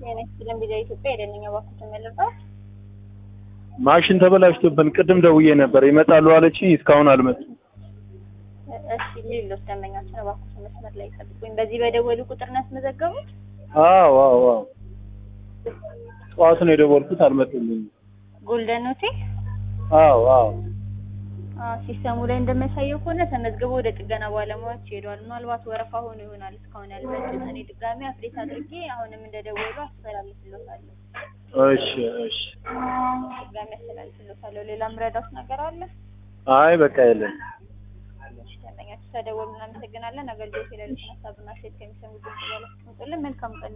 የነክስልን ቪዛ ኢትዮጵያ የደንኛ ባኩት ተመለጣት ማሽን ተበላሽቶብን ቅድም ደውዬ ነበር ይመጣሉ አለችኝ። እስካሁን አልመጡም። እሺ ሌሎች ደንበኛችን እባክዎት መስመር ላይ ይጠብቁኝ። በዚህ በደወሉ ቁጥር ነው ያስመዘገቡት? አዎ አዎ አዎ ጠዋት ነው የደወልኩት አልመጡልኝም። ጎልደን ሆቴል አዎ አዎ አዎ፣ ሲስተሙ ላይ እንደሚያሳየው ከሆነ ተመዝግቦ ወደ ጥገና ባለሙያዎች ሄዷል። ምናልባት ወረፋ ሆኖ ይሆናል እስካሁን ያልመጡት። እኔ ድጋሚ አፕዴት አድርጌ አሁንም እንደደወሉ አስተላልፍልዎታለሁ። እሺ እሺ። ድጋሚ አስተላልፍልዎታለሁ። ሌላ ምረዳት ነገር አለ? አይ በቃ የለም። እሺ፣ ደንበኛችን ተደወሉ። እናመሰግናለን። አገልግሎት የሌሉትን ሀሳብና ሴት ከሚሰሙ ድምጽ በላይ መልካም ቀን